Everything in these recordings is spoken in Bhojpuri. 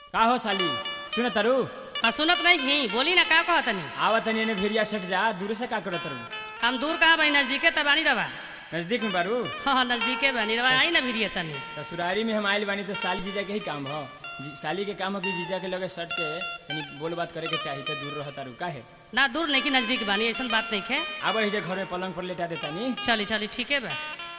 का हो साली सुन तरु हाँ सुनत नहीं घी बोली ना का कहत तनी आवत तनी एने भिरिया सट जा दूर से का करत तरु हम दूर कहाँ बनी नजदीके त बानी रवा नजदीक में बारू हाँ हाँ नजदीके बानी रवा आई ना भिड़िए तनी ससुरारी में हम आइल बानी तो साली जीजा के ही काम हो जी- साली के काम हो कि जीजा के लगे सट के यानी बोल बात करे के चाही तो दूर रह तारू काहे ना दूर नहीं कि नजदीक बानी ऐसा बात नहीं खे आब जे घर में पलंग पर लेटा देता नी चली चली ठीक है बा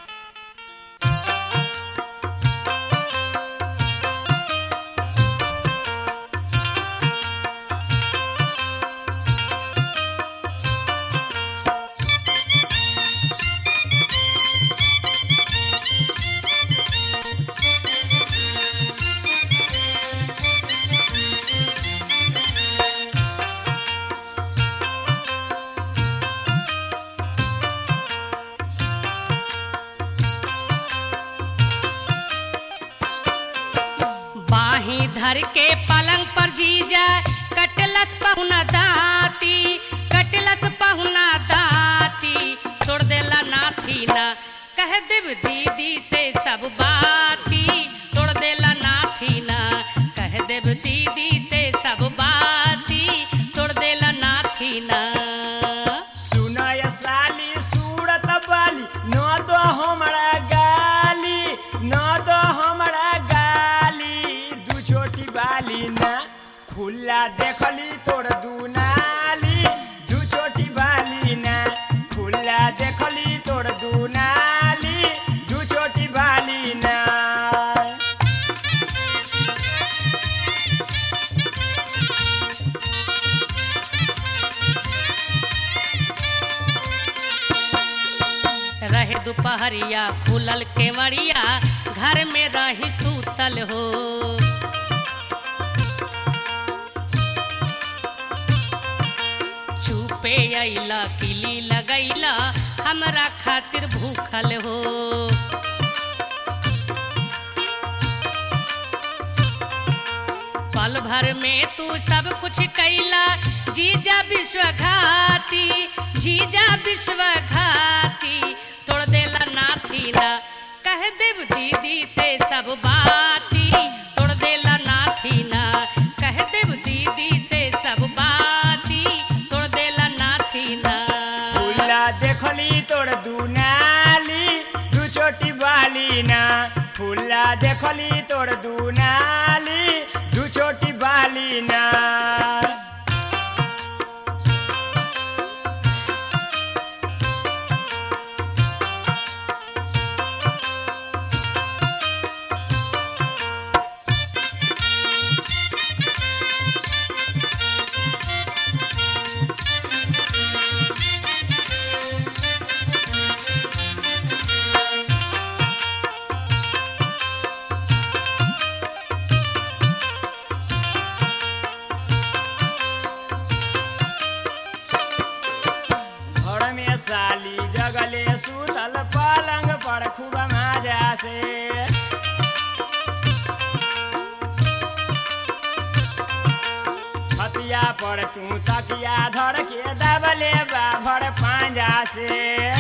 बाही धर के पलंग पर जीजा कटलस पहुना दाती कटलस पहुना दाती तोड़ देला नाथी ना कह देव दीदी से सब बाती तोड़ देला नाथी ना कह देव दीदी से सब बाती तोड़ देला नाथी ना सुनय साली सूरत बाली न दो हमरा गाली न दो हमरा गाली दू छोटी बाली ना खुला देखली तोड़ दू नाली दू छोटी बाली ना खुला देखली तोड़ दू नाली दू छोटी बाली ना रहे दोपहरिया खुलल केवड़िया घर में रही सूतल हो चुपे अइला किली लगैला हमरा खातिर भूखल हो पल भर में तू सब कुछ कैला जीजा विश्वघाती जीजा विश्वघाती तोड़ देला नाथी ना कह देव दीदी से सब बाती तोड़ देला नाथी ना कह देव दीदी से सब बाती तोड़ देला नाथी ना फूला देखली तोड़ दू नाली दू छोटी बाली ना फूला देखली तोड़ दू नाली दू छोटी बाली ना घर में साली जगले सुतल पलंग पर खूब मजा से छतिया पर तू तकिया धर के दबले बाभर पांजा से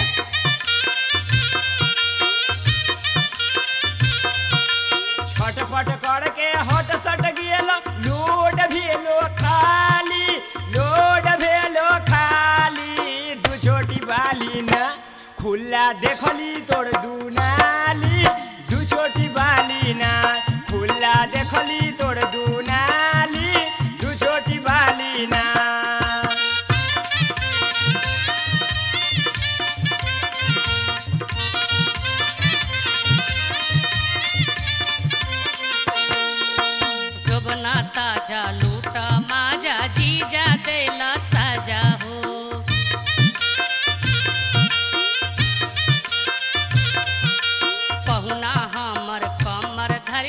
छटपट करके हट सट गेल लोड भेलो खाली लोड भेलो खाली दू छोटी बाली ना खुला देखली तोड़ दू नाली दू छोटी बाली ना खुला देखली तोड़ दू नाली दू छोटी बाली ना जोबना ताजा लूटा माजा जीजा देला साजा हो पहुना हमर कमर धर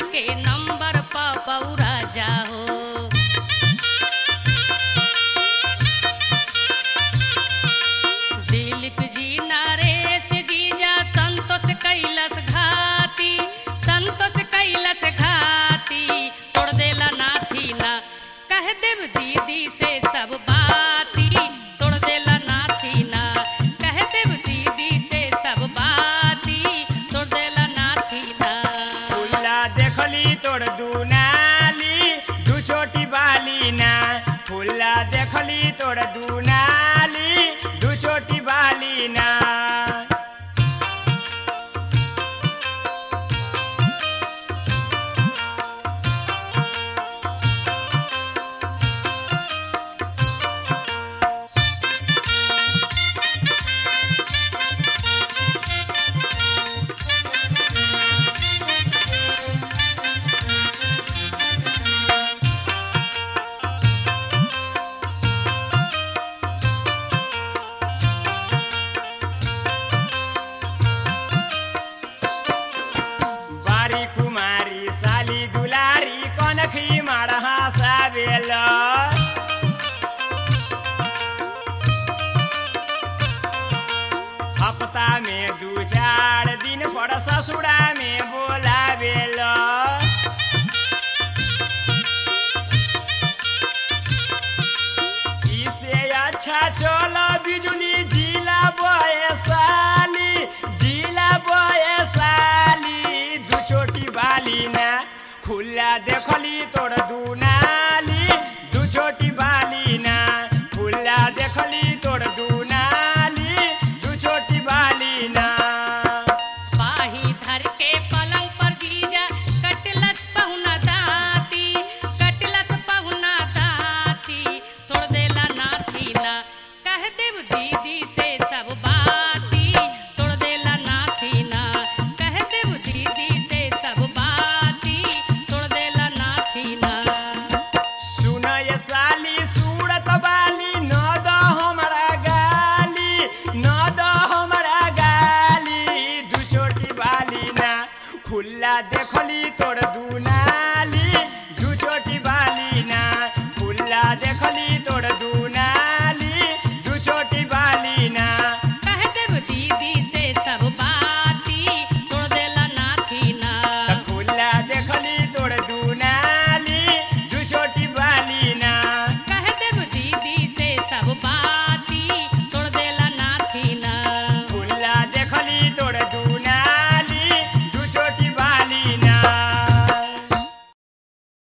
तोड़ दुनाली दू छोटी बाली ना बारी कुमारी साली दुलारी कनखी माडहा साबेल हप्ता में दू चार दिन पर ससुरा में बोलाबेल इसे अच्छा चलो बिजुली जिला बयसाली जिला बयसाली दू छोटी बाली ना खुला देखली तोड़ दुनाली दू छोटी बाली ना खुला देखली तोड़ दुनाली दू छोटी बाली ना बाही धर के पलंग पर जीजा कटलस पहुना दाती कटलस पहुना दाती तोड़ देला नाथी ना कह देव दीदी से सब बाती तोड़ देला नाथी ना कह देव दीदी से सब बाती तोड़ देला नाथी ना सुन ये साली सूरत बाली न द हमरा गाली न द हमरा गाली दू छोटी बाली ना खुला देखली तोड़ दुनाली दू छोटी बाली ना खुला देखली तोड़ दुना